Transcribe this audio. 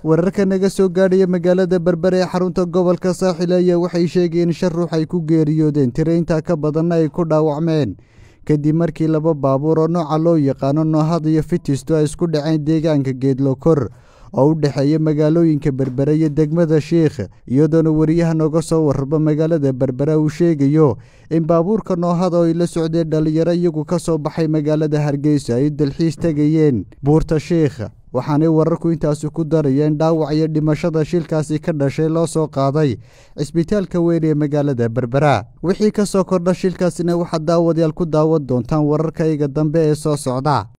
wararka naga soo gaadhaya magaalada berbere ee xarunta gobolka saaxil ayaa waxay sheegeen in shan ruux ay ku geeriyoodeen tiraintaa ka badanna ay ku dhaawacmeen kadib markii laba baabuur oo nooca loo yaqaano noohad iyo fitisto ay isku dhaceen deegaanka geedlokor oo u dhexeeya magaalooyinka berbere iyo degmada sheikh iyadoona wariyaha nooga soo warraba magaalada berbere uu sheegayo in baabuurka noohada oo ay la socdeen dhallinyaro iyagu ka soo baxay magaalada hargeysa ay dalxiis tegayeen buurta sheikh waxaanay wararku intaasi ku darayeen dhaawac iyo dhimashada shilkaasi ka dhashay loo soo qaaday cisbitaalka weyn ee magaalada berbera wixii ka soo kordha shilkaasina waxaad daawadayaal ku daawan doontaan wararkayga dambe ee soo socda